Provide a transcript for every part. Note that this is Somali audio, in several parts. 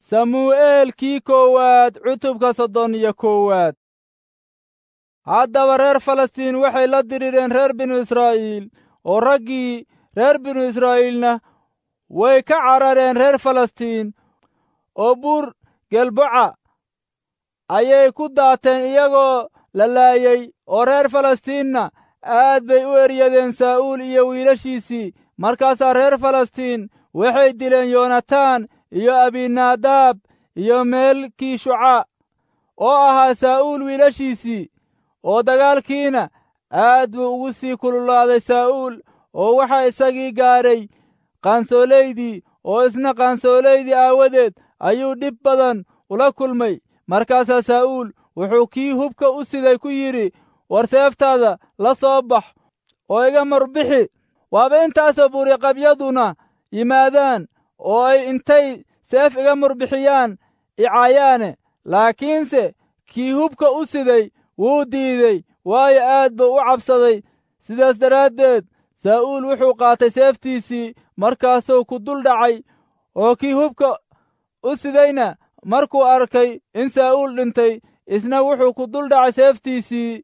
samu'eelkii koowaad cutubka soddon iyo koowaad haddaba reer falastiin waxay la dirireen reer binu israa'iil oo raggii reer binu israa'iilna way ka carareen reer falastiin oo buur gelboca ayay ku daateen iyagoo la laayey oo reer falastiinna aad bay u eryadeen saa'uul iyo wiilashiisii markaasaa reer falastiin waxay dileen yoonataan iyo abinaadaab iyo meelkii shuca oo ahaa saa'uul wiilashiisii oo dagaalkiina aad buu ugu sii kululaaday saa'uul oo waxaa isagii gaadhay qaansoolaydii oo isna qaansoolaydii aawadeed ayuu dhib badan ula kulmay markaasaa saa'uul wuxuu kii hubka u siday ku yidhi war seeftaada la soo bax oo iga marbixi waaba intaasoo buuriqabyaduna yimaadaan oo ay intay seef iga murbixiyaan icayaane laakiinse kii hubka u siday wuu diidey waayo aad buu u cabsaday sidaas daraaddeed saa'uul wuxuu qaatay seeftiisii markaasuu ku dul dhacay oo kii hubka u sidayna markuu arkay in saa'uul dhintay isna wuxuu ku dul dhacay seeftiisii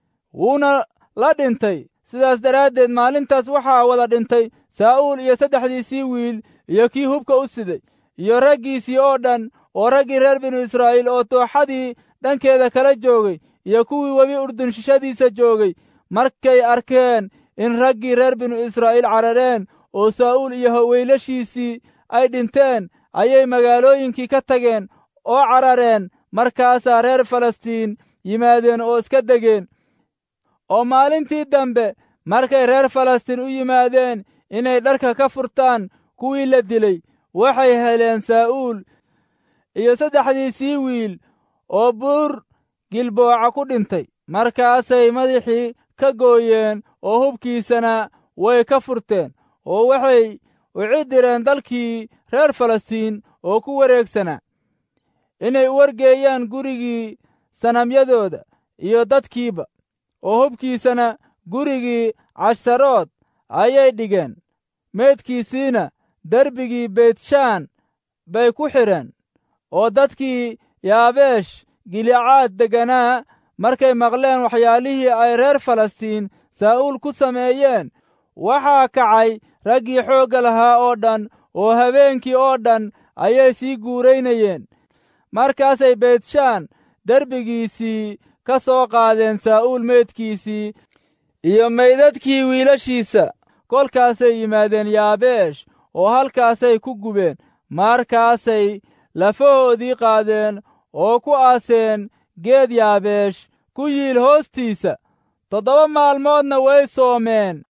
wuuna la dhintay sidaas daraaddeed maalintaas waxaa wada dhintay saa'uul iyo saddexdiisii wiil iyo kii hubka u siday iyo raggiisii oo dhan oo raggii reer binu israa'iil oo dooxadii dhankeeda kala joogay iyo kuwii webi urdun shishadiisa joogay markay arkeen in raggii reer binu israa'iil carareen oo saa'uul iyo haweylashiisii ay dhinteen ayay magaalooyinkii ka tageen oo carareen markaasaa reer falastiin yimaadeen oo iska degeen oo maalintii dambe markay reer falastiin u yimaadeen inay dharka ka furtaan kuwii la dilay waxay heleen saa'uul iyo saddexdiisii wiil oo buur gilbooca ku dhintay markaasay madaxii ka gooyeen oo hubkiisana way ka furteen oo waxay u cidireen dalkii reer falastiin oo ku wareegsanaa inay u wargeeyaan gurigii sanamyadooda iyo dadkiiba oo hubkiisana gurigii casharood ayay dhigeen meydkiisiina derbigii beytshaan bay ku xidheen oo dadkii yaabeesh gilicaad degganaa markay maqleen waxyaalihii ay reer falastiin saa'uul ku sameeyeen waxaa kacay raggii xoogga lahaa oo dhan oo habeenkii oo dhan ayay sii guuraynayeen markaasay beytshaan derbigiisii ka soo qaadeen saa'uul meydkiisii iyo meydadkii wiilashiisa kolkaasay yimaadeen yaabeesh oo halkaasay ku gubeen markaasay lafahoodii qaadeen oo ku aaseen geed yaabeesh ku yiil hoostiisa toddoba maalmoodna way soomeen